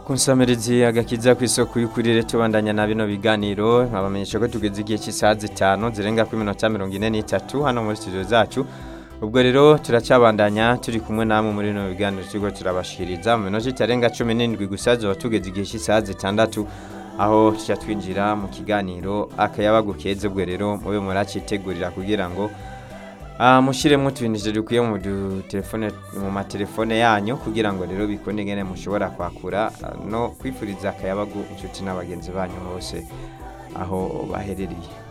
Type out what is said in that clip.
kunsamirizi agakiza ku isoko y'ukurire tubandanya na bino biganiro nkabamenyesha ko tugeze igihe cy'isaha zitanu zirenga ku minota mirongo ine n'itatu hano muri studio zacu ubwo rero turacyabandanya turi kumwe namwe muri bino biganiro turiko turabashikiriza mu minota itarenga cumi n'indwi gusa zoba tugeze igihe cy'isaha zitandatu aho tuca twinjira mu kiganiro akayabagu keza ubwo rero mube muracitegurira kugira ngo Ah, mushiremo utubintu dukwiye mu dutelefone mu matelefone yanyu kugira ngo rero bikunde ingene mushobora kwakura ah, no kwifuriza akayabagu inshuti n'abagenzi banyu bose aho baherereye